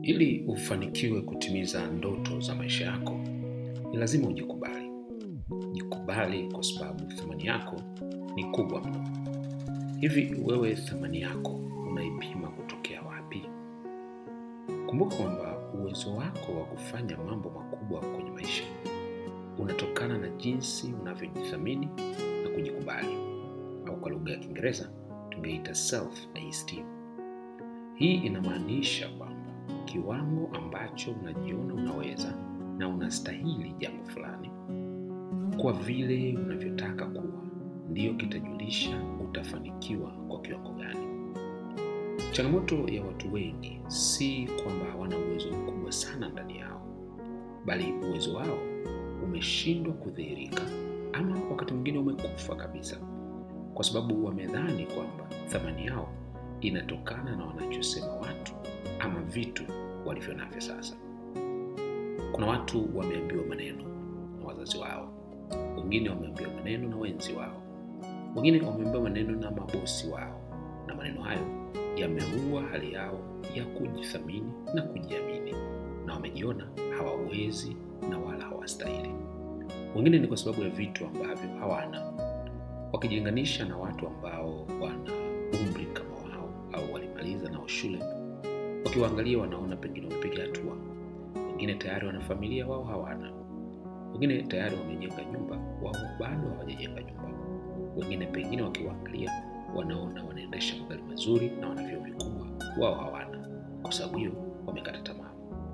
Ili ufanikiwe kutimiza ndoto za maisha yako, ni lazima ujikubali. Jikubali kwa sababu thamani yako ni kubwa mno. Hivi wewe thamani yako unaipima kutokea wapi? Kumbuka kwamba uwezo wako wa kufanya mambo makubwa kwenye maisha unatokana na jinsi unavyojithamini na kujikubali, au kwa lugha ya Kiingereza tungeita self esteem. Hii inamaanisha kwamba kiwango ambacho unajiona unaweza na unastahili jambo fulani kwa vile unavyotaka kuwa, ndiyo kitajulisha utafanikiwa kwa kiwango gani. Changamoto ya watu wengi si kwamba hawana uwezo mkubwa sana ndani yao, bali uwezo wao umeshindwa kudhihirika, ama wakati mwingine umekufa kabisa, kwa sababu wamedhani kwamba thamani yao inatokana na wanachosema watu ama vitu walivyo navyo sasa. Kuna watu wameambiwa maneno na wazazi wao, wengine wameambiwa maneno na wenzi wao, wengine wameambiwa maneno na mabosi wao, na maneno hayo yameua hali yao ya kujithamini na kujiamini, na wamejiona hawawezi na wala hawastahili. Wengine ni kwa sababu ya vitu ambavyo hawana, wakijilinganisha na watu ambao wana umri kama wao au walimaliza nao shule wakiwaangalia wanaona pengine wamepiga hatua. Wengine tayari wana familia, wao hawana. Wengine tayari wamejenga nyumba, wao bado hawajajenga nyumba. Wengine pengine wakiwaangalia wanaona wanaendesha magari mazuri na wana vyeo vikubwa, wao hawana. Kwa sababu hiyo wamekata tamaa.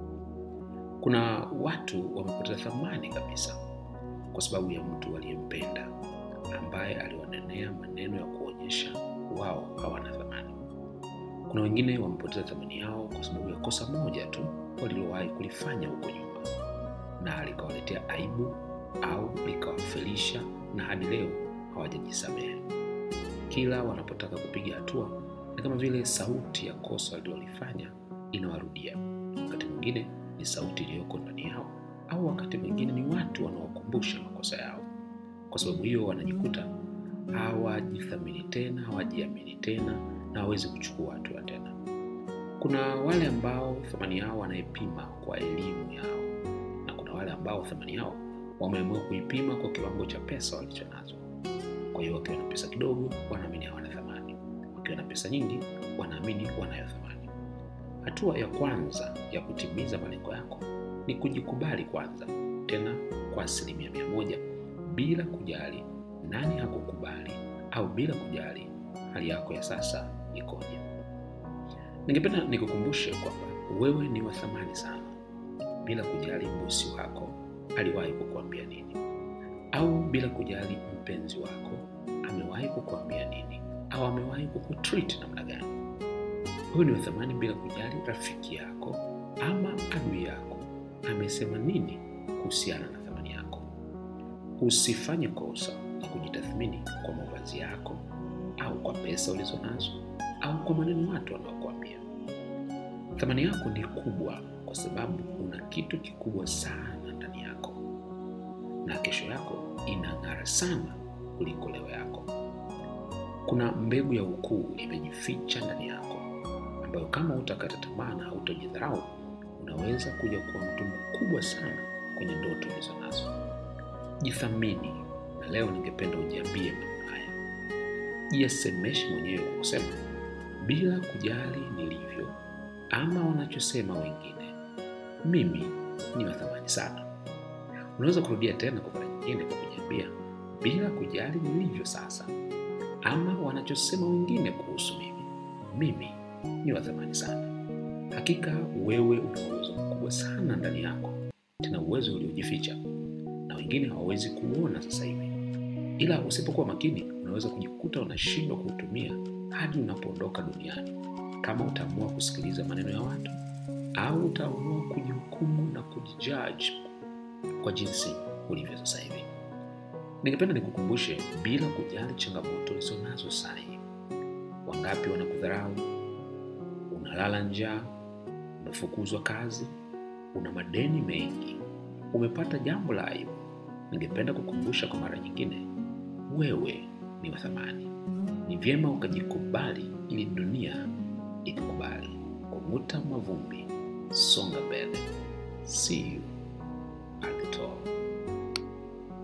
Kuna watu wamepoteza thamani kabisa kwa sababu ya mtu aliyempenda ambaye aliwanenea maneno ya kuonyesha wao hawana thamani. Kuna wengine wamepoteza thamani yao kwa sababu ya kosa moja tu walilowahi kulifanya huko nyuma, na likawaletea aibu au likawafelisha, na hadi leo hawajajisamehe. Kila wanapotaka kupiga hatua, ni kama vile sauti ya kosa walilolifanya inawarudia. Wakati mwingine ni sauti iliyoko ndani yao, au wakati mwingine ni watu wanaokumbusha makosa yao. Kwa sababu hiyo wanajikuta hawajithamini tena, hawajiamini tena na hawezi kuchukua hatua tena. Kuna wale ambao thamani yao wanaipima kwa elimu yao, na kuna wale ambao thamani yao wameamua kuipima kwa kiwango cha pesa walicho nazo. Kwa hiyo wakiwa na pesa kidogo, wanaamini hawana thamani, wakiwa na pesa nyingi, wanaamini wanayo thamani. Hatua ya kwanza ya kutimiza malengo yako ni kujikubali kwanza, tena kwa asilimia mia moja, bila kujali nani hakukubali au bila kujali hali yako ya sasa ikoje. Ningependa nikukumbushe kwamba wewe ni wa thamani sana, bila kujali bosi wako aliwahi kukuambia nini, au bila kujali mpenzi wako amewahi kukuambia nini, au amewahi kukutreat namna gani. Wewe ni wa thamani bila kujali rafiki yako ama adui yako amesema nini kuhusiana na thamani yako. Usifanye kosa la kujitathmini kwa mavazi yako au kwa pesa ulizo nazo au kwa maneno watu wanaokuambia. Thamani yako ni kubwa kwa sababu una kitu kikubwa sana ndani yako, na kesho yako inang'ara sana kuliko leo yako. Kuna mbegu ya ukuu imejificha ndani yako, ambayo kama utakata tamaa na hautajidharau, unaweza kuja kuwa mtu mkubwa sana kwenye ndoto ulizo nazo. Jithamini, na leo ningependa ujiambie maneno haya jisemeshe mwenyewe kwa kusema, bila kujali nilivyo ama wanachosema wengine, mimi ni wa thamani sana. Unaweza kurudia tena kwa mara nyingine kwa kujiambia, bila kujali nilivyo sasa ama wanachosema wengine kuhusu mimi, mimi ni wa thamani sana. Hakika wewe una uwezo mkubwa sana ndani yako, tena uwezo uliojificha na wengine hawawezi kuona sasa hivi, ila usipokuwa makini unaweza kujikuta unashindwa kuutumia hadi unapoondoka duniani, kama utaamua kusikiliza maneno ya watu au utaamua kujihukumu na kujijudge kwa jinsi ulivyo sasa hivi. Ningependa nikukumbushe, bila kujali changamoto ulizo nazo sasa hivi, wangapi wanakudharau, unalala njaa, umefukuzwa kazi, una madeni mengi, umepata jambo la aibu, ningependa kukumbusha kwa mara nyingine, wewe ni wa thamani. Ni vyema ukajikubali ili dunia ikukubali. Kung'uta mavumbi songa mbele. See you